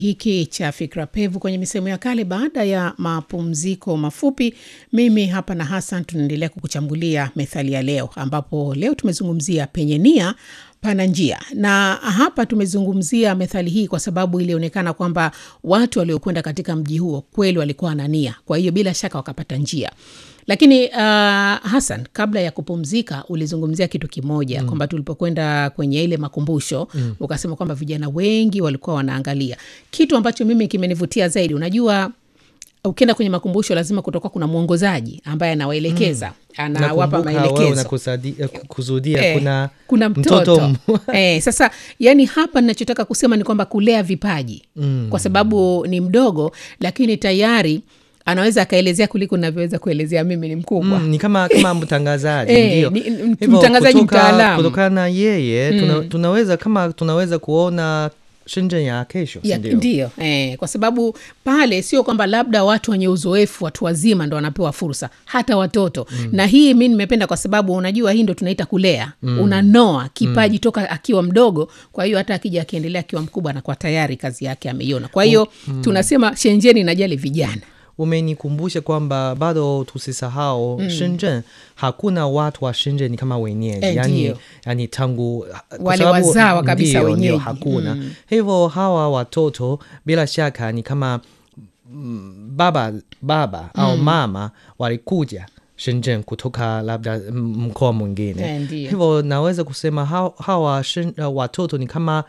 hiki cha fikra pevu kwenye misemo ya kale. Baada ya mapumziko mafupi, mimi hapa na Hassan tunaendelea kukuchambulia methali ya leo, ambapo leo tumezungumzia penye nia pana njia, na hapa tumezungumzia methali hii kwa sababu ilionekana kwamba watu waliokwenda katika mji huo kweli walikuwa na nia, kwa hiyo bila shaka wakapata njia. Lakini uh, Hassan, kabla ya kupumzika ulizungumzia kitu kimoja mm. kwamba tulipokwenda kwenye ile makumbusho mm. ukasema kwamba vijana wengi walikuwa wanaangalia kitu ambacho mimi kimenivutia zaidi. Unajua, ukienda kwenye makumbusho lazima kutoka kuna mwongozaji ambaye anawaelekeza mm. anawapa maelekezo kusudia Eh, kuna, kuna mtoto, mtoto eh, sasa yani hapa nachotaka kusema ni kwamba kulea vipaji mm. kwa sababu ni mdogo lakini tayari anaweza akaelezea kuliko navyoweza kuelezea mimi ni mkubwa Mm, ni kama kama mtangazaji Eh, ndio. ni- ni- Hivyo mtangazaji kutoka- mtaalamu. kutokana na yeye tuna, tunaweza kama tunaweza kuona Shenzhen ya kesho si Ya, ndio? ndio eh, kwa sababu pale sio kwamba labda watu wenye uzoefu watu wazima ndo wanapewa fursa hata watoto mm. na hii mi nimependa kwa sababu unajua hii ndo tunaita kulea mm. unanoa kipaji mm. toka akiwa mdogo kwa hiyo hata akija akiendelea akiwa mkubwa anakuwa tayari kazi yake ameiona kwa hiyo mm. tunasema shenjeni inajali vijana umenikumbusha kwamba bado tusisahau mm. Shenzhen hakuna watu wa Shenzhen kama wenyeji Eh, yani, ndio. yani tangu kwa Wale sababu- wazawa kabisa ndio, ndio, wenyeji. hakuna hivyo hawa watoto bila shaka ni kama mm, baba baba au mama walikuja Shenzhen kutoka labda mm, mkoa mwingine Eh, ndio. hivyo naweza kusema hawa, hawa Shen, uh, watoto ni kama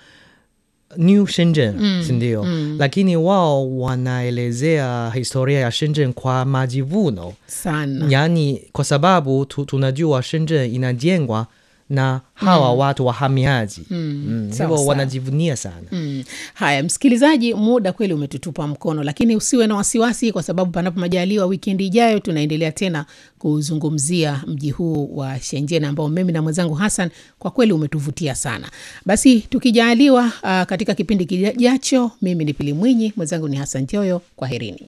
New Shenzhen mm, sindio? Mm. Lakini wao wanaelezea historia ya Shenzhen kwa majivuno, sana yaani kwa sababu tu, tunajua Shenzhen inajengwa na hawa watu wahamiaji mm. mm. sawa, hivyo sawa. wanajivunia sana Mm. Haya, msikilizaji, muda kweli umetutupa mkono, lakini usiwe na wasiwasi, kwa sababu panapo majaliwa, wikendi ijayo tunaendelea tena kuzungumzia mji huu wa Shenzhen ambao mimi na mwenzangu Hassan kwa kweli umetuvutia sana. Basi tukijaliwa, uh, katika kipindi kijacho, mimi ni Pili Mwinyi, mwenzangu ni Hassan Joyo. Kwaherini.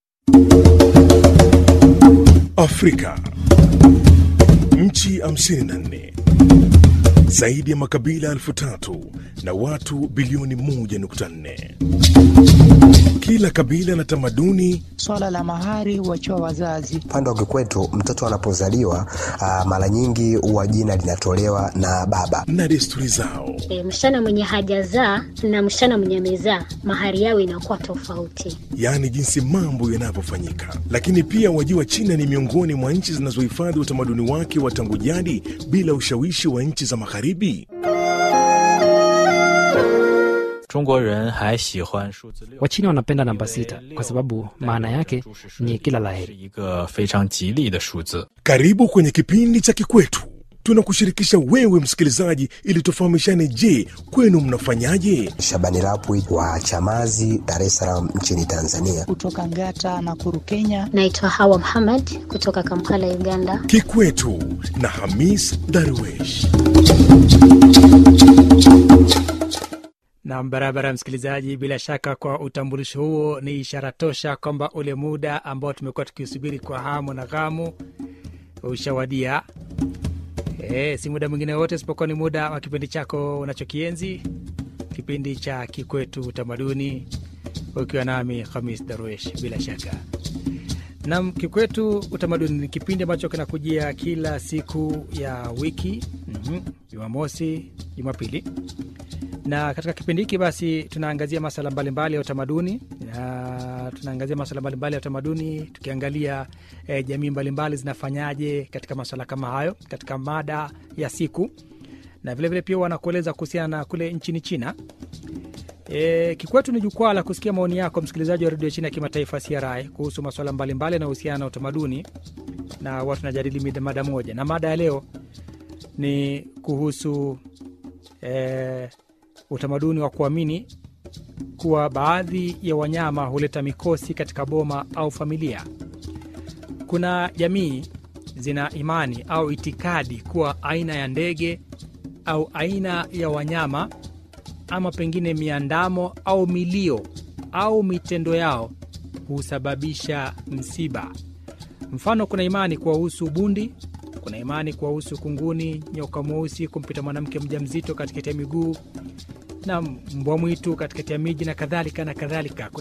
Afrika, nchi 54 zaidi ya makabila elfu tatu na watu bilioni 1.4. Kila kabila na tamaduni Swala la mahari huachiwa wazazi. Upande wa kikwetu mtoto anapozaliwa ah, mara nyingi huwa jina linatolewa na baba. na desturi zao. E, msichana mwenye hajazaa na msichana mwenye amezaa mahari yao inakuwa tofauti. yaani jinsi mambo yanavyofanyika. Lakini pia wajua, China ni miongoni mwa nchi zinazohifadhi utamaduni wake wa tangu jadi bila ushawishi wa nchi za magharibi. 中国人还喜欢数字六。 Wachina wanapenda namba sita kwa sababu maana yake ni kila 是 laheri. 一个非常吉利的数字。 Karibu kwenye kipindi cha Kikwetu. Tunakushirikisha wewe msikilizaji, ili tufahamishane. Je, kwenu mnafanyaje? Shabani Rapwi wa Chamazi, Dar es Salaam nchini Tanzania. Kutoka Ngata na Kuru, Kenya. Naitwa Hawa Muhammad kutoka Kampala, Uganda. Kikwetu na Hamis Darwesh. Nam, barabara msikilizaji, bila shaka kwa utambulisho huo ni ishara tosha kwamba ule muda ambao tumekuwa tukiusubiri kwa hamu na ghamu ushawadia. E, si muda mwingine wote isipokuwa ni muda wa kipindi chako unachokienzi, kipindi cha Kikwetu Utamaduni, ukiwa nami Hamis Darwesh. Bila shaka nam, Kikwetu Utamaduni ni kipindi ambacho kinakujia kila siku ya wiki, mhm, Jumamosi, Jumapili na katika kipindi hiki basi tunaangazia masala mbalimbali ya utamaduni na tunaangazia masala mbalimbali ya utamaduni tukiangalia eh, jamii mbalimbali zinafanyaje katika masala kama hayo katika mada ya siku na vilevile pia wanakueleza kuhusiana na kule nchini china E, kikwetu ni jukwaa la kusikia maoni yako msikilizaji wa redio China ya kimataifa CRI kuhusu masuala mbalimbali yanayohusiana na utamaduni na watu tunajadili mida- mada moja, na mada ya leo ni kuhusu e, utamaduni wa kuamini kuwa baadhi ya wanyama huleta mikosi katika boma au familia. Kuna jamii zina imani au itikadi kuwa aina ya ndege au aina ya wanyama ama pengine miandamo au milio au mitendo yao husababisha msiba. Mfano, kuna imani kuwahusu bundi, kuna imani kuwahusu kunguni, nyoka mweusi kumpita mwanamke mjamzito katikati ya miguu na mbwa mwitu katikati ya miji na kadhalika na kadhalika. Kuna